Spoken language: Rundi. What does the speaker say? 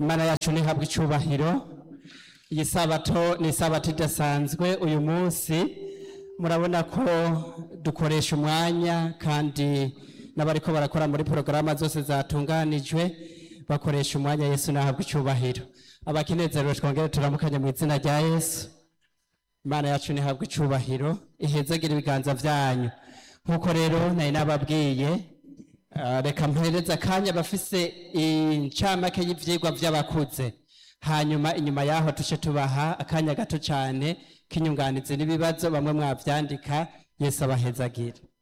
imana yacu ntihabwe icubahiro iyi sabato ni isabato idasanzwe uyu munsi murabona ko dukoresha umwanya kandi n'abariko barakora muri porogaramu zose zatunganijwe bakoresha umwanya yesu nahabwe icubahiro abakinezerewe twongere turamukanye mu izina rya yesu imana yacu ntihabwe icubahiro ihezagire ibiganza vyanyu nk'uko rero nari nababwiye ah, reka mpereze akanya bafise incamake y'ivyigwa vy'abakuze hanyuma inyuma yaho tuce tubaha akanya gato cane k'inyunganizi n'ibibazo bamwe mwavyandika yesu abahezagire